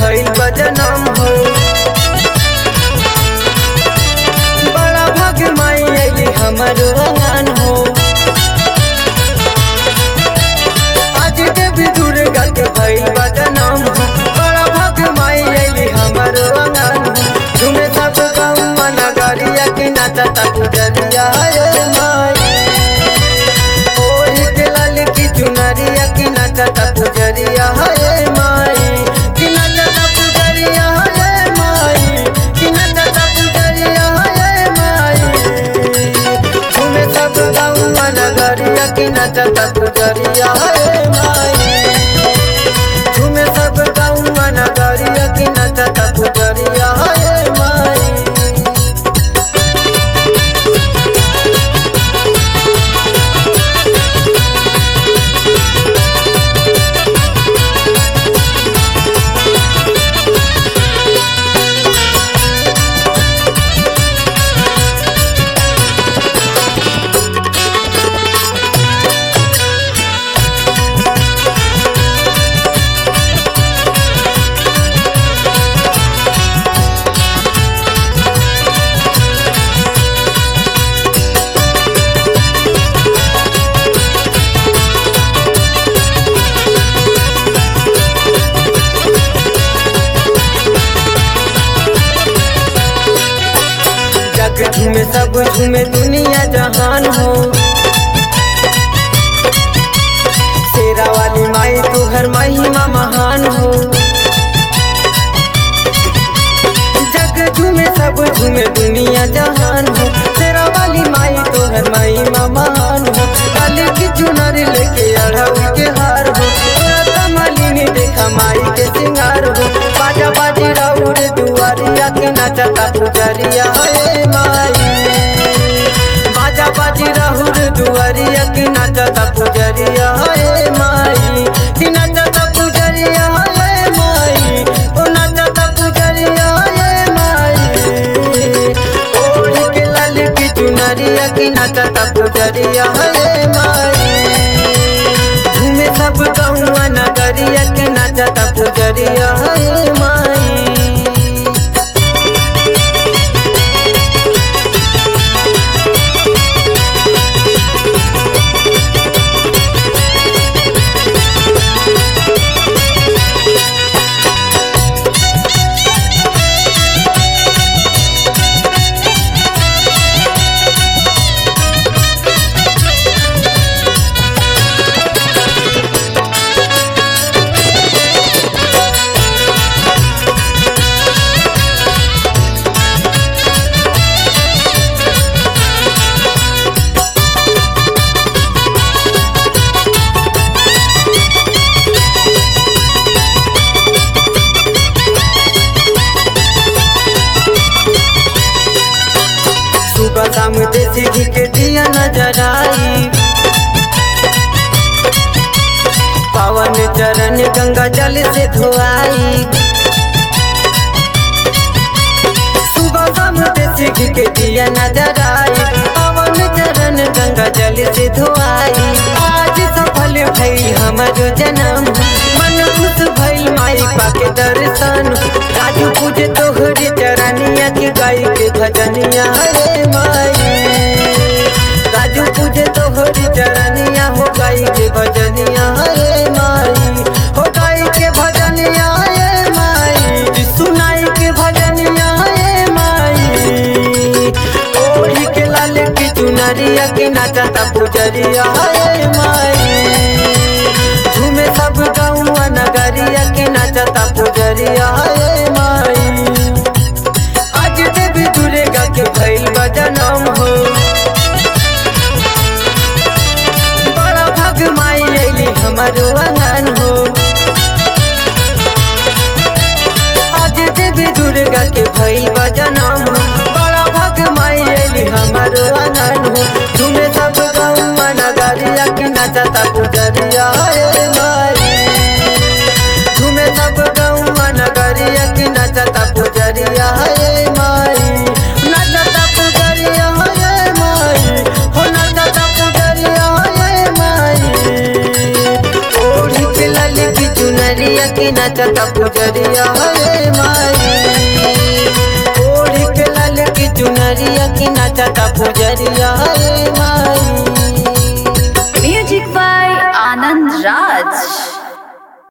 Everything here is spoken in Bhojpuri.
भइल बजनम हो बड़ा भाग माई अली हमरो अंगन हो आज देवी दुर्गा के भइल बजनम हो बड़ा भाग माई अली हमरो अंगन हो झूमे सब गौवा नगरिया के नाचता पुजरिया रे माई ओढ़ के लाल की चुनरिया की नाचता पुजरिया रे माई की नाचता पुजरिया रे माई की नाचता पुजरिया रे माई झूमे सब गौवा नगरिया की नाचता पुजरिया रे माई झूमे सब गौवा नगरिया की नाचता पुजरिया रे माई जग झूमे सब झूमे दुनिया जहान हो शेरा वाली माई तू हर महिमा महान हो जग झूमे सब झूमे दुनिया जहान हो शेरा वाली माई तू हर महिमा महान हो कल की चुनर लेके अढ़ऊ के हार हो पूरा मालिनी देखा माई के सिंगार हो बाजा बाजी राउर दुआरिया के नाचता पुजरिया हे माई बाजा बाजी राहुर दुआरिया की नाचता पुजरिया हे माई की नाचता पुजरिया हे माई ओ नाचता पुजरिया हे माई ओढ़ के लाल की चुनरिया की नाचता पुजरिया हे माई झूमे सब गौवा नगरिया के नाचता पुजरिया हे माई सुबह शाम देसी घी के दिया नजर आई पावन चरण गंगा जल से धोआई सुबह शाम देसी घी के दिया नजर आई पावन चरण गंगा जल से धोआई आज सफल भई हमारो जन्म मन खुश भइल माई पाके दर्शन राजू पूजे तोहरी चरनिया के गाय के भजनिया रे माई राजू पूजे तोहरी चरनिया हो गाय के भजनिया रे माई हो गाय के भजनिया रे माई सुनाई के भजनिया रे माई ओढ़ी के लाल की चुनरिया के नाचता पुजरिया रे माई झूमे सब गौवा नगरिया के नाचता पुजरिया रे माई आज देवी दुर्गा के भइल बजनम हो बड़ा भाग माई अली हमारो अंगन हो आज देवी दुर्गा के भइल बजनम हो बड़ा भाग माई अली हमारो अंगन हो झूमे सब गौवा नगरिया के नाचता पुजरिया रे माई झूमे सब गौवा नगरिया की नाचता पुजरिया हे माई नाचता पुजरिया हे माई हो नाचता पुजरिया हे माई ओढ़ी के लाल की चुनरी चुनरिया के नचता पुजरिया हे माई ओढ़ी के लाल की चुनरिया के नचता पुजरिया हे माई Music by Anand Raj.